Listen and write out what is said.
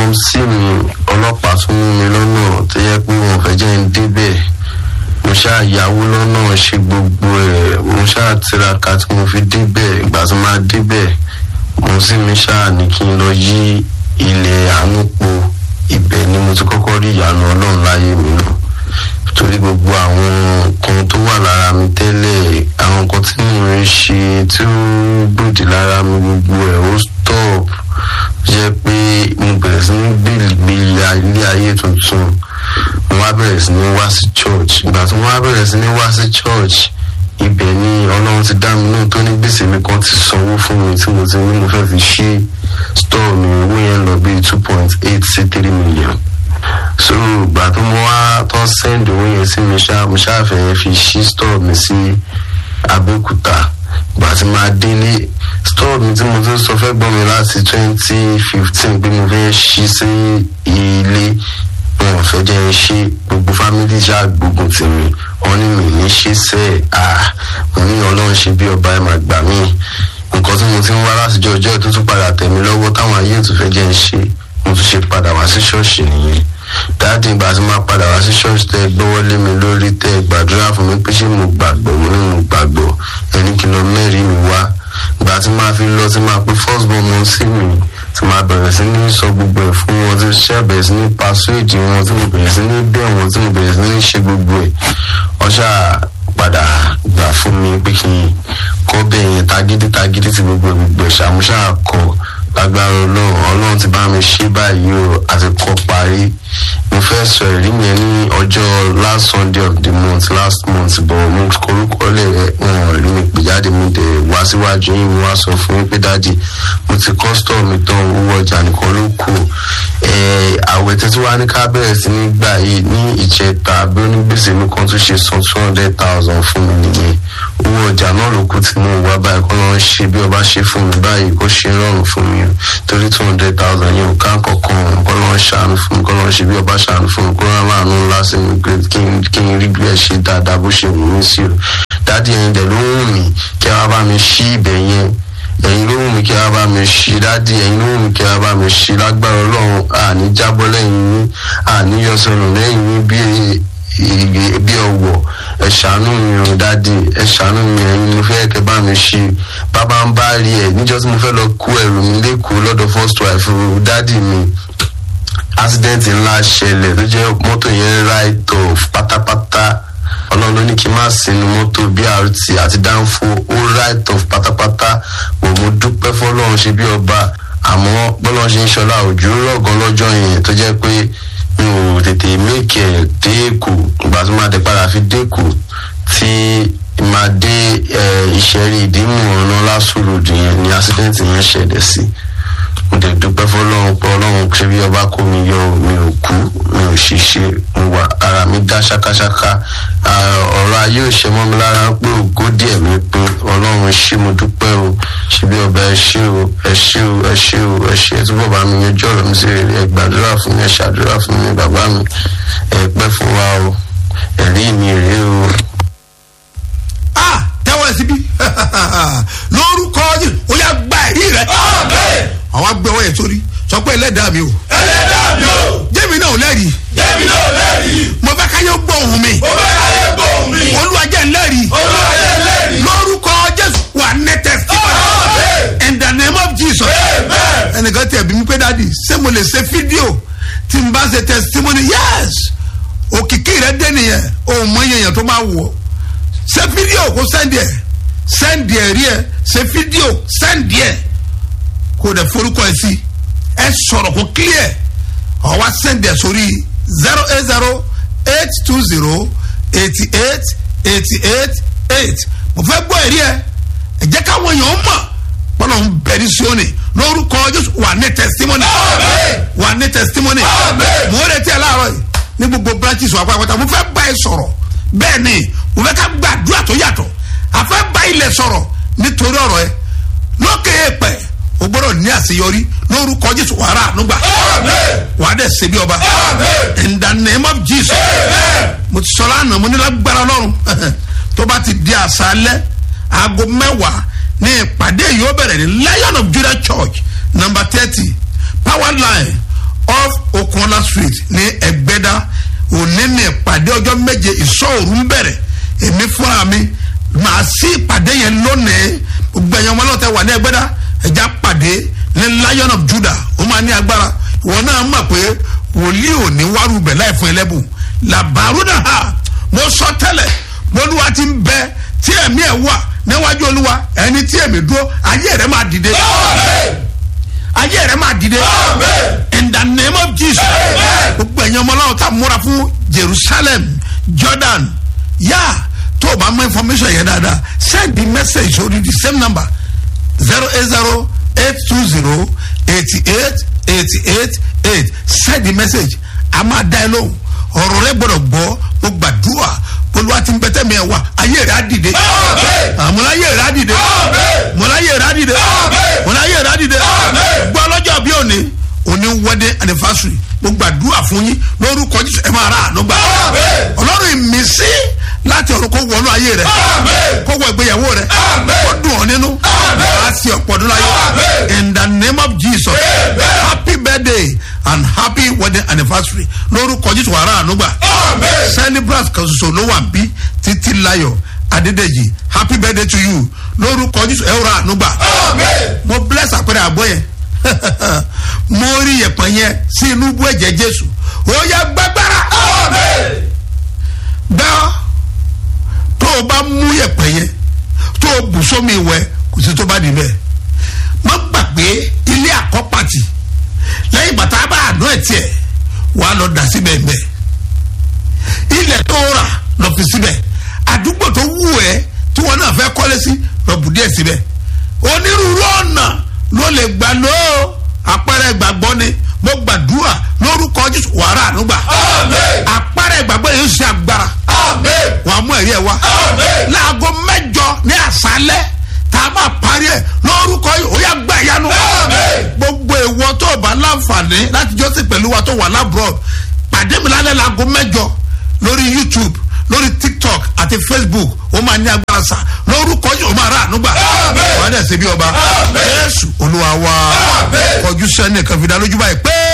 mọ́mísì mi ọlọ́pàá tún mú mi lọ́nà tó yẹ pé wọ́n fẹ́ jẹ́ ń débẹ̀ mo ṣáà yáwó lọ́nà ṣe gbogbo ẹ̀ mo ṣáà tiraka tí mo fi débẹ̀ ìgbà tí máa débẹ̀ mo sì mi ṣáà ní kí n lọ yí ilẹ̀ àánú po ibẹ̀ ni mo ti kọ́kọ́ rí ìyanu ọlọ́run láyé mi nù torí gbogbo àwọn nǹkan tó wà lára mi tẹ́lẹ̀ àwọn nǹkan tí mo ń ṣe tí ó gbòdì lára mi gbogbo ẹ̀ ó stop jẹ́ pé mo bẹ̀rẹ̀ sí ní gbé ilé ayé tuntun mo wá bẹ̀rẹ̀ sí ní wá sí church ìgbà tí mo wá bẹ̀rẹ̀ sí ní wá sí church ibẹ̀ ni ọlọ́run ti dá mi náà tó ní gbèsè mi kan ti sanwó fún mi tí mo ti ní mo fẹ́ fi ṣí store mi owó yẹn lọ bíi two point eight sí three million so ìgbà tó mo wá tó send owó yẹn sí mi ṣá mo ṣáà fẹ́ fi ṣí store mi sí abẹ́òkúta ìgbà tí máa délé store mi tí mo ti sọ fẹ́ gbọ́n mi láti twenty fifteen pé mo fẹ́ ṣí sí ilé wọn ò fẹ́ jẹ́ ń ṣe gbogbo fámìlì ṣáà gbógun tì mí wọn ní mi ní ṣe sẹ́ à mo ní ọlọ́run ṣe bí ọba ẹ̀ máa gbà mí nǹkan tí mo ti ń wá látijọ́ ọjọ́ tó tún padà tẹ̀ mí lọ́wọ́ táwọn ayé tó fẹ́ jẹ́ ń ṣe mo tún ṣe padà wá sí ṣọ́ọ̀ṣì nìyẹn dáàdì ìgbà tí máa padà wá sí ṣọ́ọ̀ṣì tẹ́ gbọ́wọ́ lé mi lórí tẹ́ gbàdúrà fún mi pé ṣé mo gbàgbọ́ mo ní mo gbàgbọ́ ẹni kìlọ̀ mẹ́rin mi wá ìgbà tí máa fi lọ tí máa pe first born mọ sí mi tí máa bẹ̀rẹ̀ sí ní sọ gbogbo ẹ̀ fún wọn tí ṣẹ́ bẹ̀rẹ̀ sí ní pàṣẹ́jì wọn tí mo bẹ̀rẹ̀ sí ní bẹ̀ wọn tí mo bẹ̀rẹ̀ sí ní ṣe gbogbo ẹ̀ ọṣà padà gbà fún mi pé kí n kọ́ bẹ́ẹ̀ yẹn tagídí tagídí ti gbogbo ẹ̀ gbogbo ẹ̀ ṣàmúṣà kọ lágbára ọlọ́run ọlọ́run ti bá mi ṣe báyìí o àti kọ́ parí mo fẹ́ sọ ẹ̀rí yẹn ní ọjọ́ last sunday of the month last month bọ̀ mo korúkọ lẹ̀ wọn rí mi pè jáde mi dẹ̀ wá síwájú yín mo wá sọ fún yín pé dáàdì mo ti kọ́sítọ̀ mi tán owó ọjà nìkan ló kù àwẹ̀ tẹ́tí wá ní ká bẹ̀rẹ̀ sí ní gbà yìí ní ìjẹta bí onígbèsè mi kan tún ṣe san two hundred thousand fún mi nìyẹn owó ọjà náà ló kù tí mo wá báyìí kọ́ lọ́n ṣe bí ọba ṣe fún mi báyìí kó ṣe rọrùn fún mi torí two hundred thousand yẹn ò ká kankan kọ́ lọ́n ṣàánú fún mi kọ́ lọ́n ṣe bí ọba ṣàánú fún mi kó rán láàánú ńlá sí mi kí n rí bí ẹ ṣe dáadáa bó ṣe wù mí sí o dádì ẹ̀yin dẹ̀ ló wù mí kí wọ́n bá mi ṣí ibẹ̀ yẹn ẹ̀yin ló wù mí kí wọ́n bá mi ṣí dádì ẹ̀yin ló wù mí kí wọ́n bá mi ṣí lágbára ọlọ́run àní jábọ́ lẹ́yìn yín àní yọsọ̀rọ̀ lẹ́yìn yín bí bí ọwọ́ ẹ ṣàánú mi o dádì ẹ ṣàánú mi ẹ̀yin mo fẹ́ kẹ́ bá mi ṣí bàbá ń bá rí ẹ níjọ́ tí mo fẹ́ lọ kó ẹrù mi lẹ́kọ̀ọ́ lọ́dọ̀ first wife dádì mi accident ńlá ṣẹlẹ̀ tó jẹ́ mọ́tò yẹn right off pátápátá ọlọ́run ló ní kí n má sinú mọ́tò brt àti dánfó ó right off pátápátá wò mo dúpẹ́ fọlọ́run ṣe bí ọba àmọ́ bọ́lọ́run ṣe ń ṣọlá òjò rọ̀gán lọ́jọ́ yẹn tó jẹ́ pé mi ò tètè mékè dé èkó ìgbà tó máa dé padà fi dé èkó tí máa dé ìṣẹ́rí ìdímù ọ̀nà lásùlùdù yẹn ni accident yẹn ṣẹlẹ̀ sí mo dẹ̀ dúpẹ́ fọlọ́run pé ọlọ́run ṣe bí ọba kó mi yọ mi ò kú mi ò ṣiṣẹ́ mo wà ara mi dá ṣákáṣáká ọ̀rọ̀ ayé ò ṣe mọ́ mi lára pé ògo díẹ̀ mi pé ọlọ́run ṣé mo dúpẹ́ o ṣe bí ọba ẹ ṣé o ẹ ṣé o ẹ ṣé o ẹ ṣé túbọ̀ bá mi yanjú ọ̀rọ̀ mi sí rere ẹ gbàdúrà fún mi ẹ ṣàdúrà fún mi bàbá mi ẹ pẹ́ fún wa o ẹ̀rí mi rèé o. a tẹ́wọ́ ẹ síbí lórúkọ yìí ó yà gba ẹ̀rí rẹ. àwọn agbẹ́wọ́ yẹn sórí sọ pé ẹlẹ́dàá mi o. ẹlẹ́dàá mi o. jẹ́mi náà ò lẹ́rìí. jẹ́mi náà ò lẹ́rìí. mo fẹ́ káyé gbóhùn mi. mo fẹ́ káyé gbóhùn mi. olúwa jẹ́ n lẹ́rìí. olúwa jẹ́ n lẹ́rìí. lórúkọ jésù wà ní testimony. Amen. in the name of jesus. Amen. ẹnìkan tẹ̀ bí mi pé dáàdi ṣé mo lè ṣe fídíò tí n bá ṣe testimony yes òkìkí rẹ dé nìyẹn òun mọ iye yẹn tó máa wọ̀ ṣe fídíò kó sẹ́ndì ẹ̀ sẹ́ndì ẹ̀ rí ẹ̀ ṣe fídíò sẹ́ndì ẹ̀ kó dẹ̀ forúkọ ẹ̀ sí ẹ̀ sọ̀rọ̀ kó clear ọ̀ wá sẹ́ndì ẹ̀ sórí zero eight zero eight two zero eighty eight eighty eight eight mo fẹ́ gbọ́ ẹ̀rí ẹ̀ ẹ̀ jẹ́ káwọn èèyàn mọ̀ bọ́lá ń bẹ̀ ní sọ́ọ̀nì lórúkọ jésù wà ní testimony Amen. wà ní testimony Amen. mo retí ẹ láàárọ̀ yìí ní gbogbo branches wà pàápàá mo fẹ́ bá ẹ sọ̀rọ̀ bẹ́ẹ̀ ni mo fẹ́ ká gbàdúrà tó yàtọ̀ a fẹ́ bá ilẹ̀ sọ̀rọ̀ nítorí ọ̀rọ̀ ẹ lókè èèpẹ̀ o gbọ́dọ̀ ní àṣeyọrí lórúkọ jésù wàrà ànúgbà Amen. wà á dẹ̀ ṣe bí ọba Amen. in the name of jesus Amen. mo ti sọ lánàá mo ní lágbára lọ́rùn tó bá ti di àṣálẹ́ aago mẹ́wàá ní ìpàdé yìí ó bẹ̀rẹ̀ ní lion of judah church number thirty power line corner street ní ẹgbẹ́dá òní ní ìpàdé ọjọ́ méje ìṣọ́òru ń bẹ̀rẹ̀ èmi fúnra mi màá sí ìpàdé yẹn lónìí gbogbo ẹ̀yàn ọmọlọ́tẹ̀ wà ní ẹgbẹ́dá ẹja pàdé ní lion of judah ó máa ní agbára ìwọ náà mọ̀ pé wòlíì ò ní wárú bẹ̀ láì fún ẹlẹ́bùn làbàrúdà ha mo sọ tẹ́lẹ̀ bolúwa ti ń bẹ tí ẹ̀mí ẹ̀ wà níwájú olúwa ẹni tí ẹ̀mí dúró ayé rẹ̀ máa dìde ayé rẹ̀ máa dìde in the name of jesus gbogbo ẹ̀yin ọmọ ọlọ́run tá a múra fún jerusalem jordan yá tó o bá mọ information yẹn dáadáa send the message sórí the same number zero eight zero eight two zero eighty eight eighty eight eight send the message a máa dá ẹ lóhùn ọ̀rọ̀ rẹ gbọ́dọ̀ gbọ́ mo gbàdúrà olúwa ti ń bẹ tẹ́mi ẹ̀ wá ayé rẹ̀ á dìde àmúlá ayé rẹ̀ á dìde múlá ayé rẹ̀ á dìde múlá ayé rẹ̀ á dìde gbọ́ ọlọ́jọ́ bí òní òní wedding anniversary mo gbàdúrà fún yín lórúkọ jésù ẹ máa ra àánú gbà ọlọ́run ìmísí láti ọ̀run kó wọnú ayé rẹ̀ kó wọ ìgbéyàwó rẹ̀ kó dùn ọ́ nínú á sì ọ̀pọ̀ ọdún láyé in the name of jesus happy birthday and happy wedding anniversary lórúkọ jésù wàrà àánú gbà celebrant kan ṣoṣo ló wà bí títí láyọ̀ adédèjì happy birthday to you lórúkọ jésù ẹ rà àánú gbà mo bless àpẹẹrẹ àbọ̀ yẹn mo rí yẹ̀pẹ̀ yẹn sí inú bú ẹ̀jẹ̀ jésù ó yẹ gbẹgbẹrẹ gbẹ́ tó o bá mú yẹ̀pẹ̀ yẹn tó o bù sómi ìwẹ̀ kò sí tó bá dì bẹ́ẹ̀ má gbàgbé ilé àkọ́pàtì lẹ́yìn bàtà bá àdó ẹ̀ tiẹ̀ wàá lọ dà síbẹ̀ bẹ́ẹ̀ ilẹ̀ tó rà lọ fi síbẹ̀ àdúgbò tó wù ẹ́ tí wọn náà fẹ́ kọ́lé sí lọ bù díẹ̀ síbẹ̀ onírúurú ọ̀nà ló lè gbà ló àpẹẹrẹ ìgbàgbọ́ ni mo gbàdúrà lórúkọ jésù wàrà ànúgbà àpẹẹrẹ ìgbàgbọ́ yẹn ń ṣe agbára wàá mú ẹ̀rí ẹ̀ wá láago mẹ́jọ ní àṣálẹ́ tá a máa parí ẹ̀ lórúkọ yìí ó yà gbà yánu gbogbo ìwọ tó o bá láǹfààní láti jọ́sìn pẹ̀lú wa tó wà lábúrò pàdé mi lálẹ́ láago mẹ́jọ lórí youtube lórí tiktok àti facebook ó máa ní agbára sa lórúkọ yìí ó máa rà ànúgbà wàá dẹ̀ ṣe bí ọba jésù olúwa wa kọjú sẹ́ni kan fi dá lójú báyìí pé.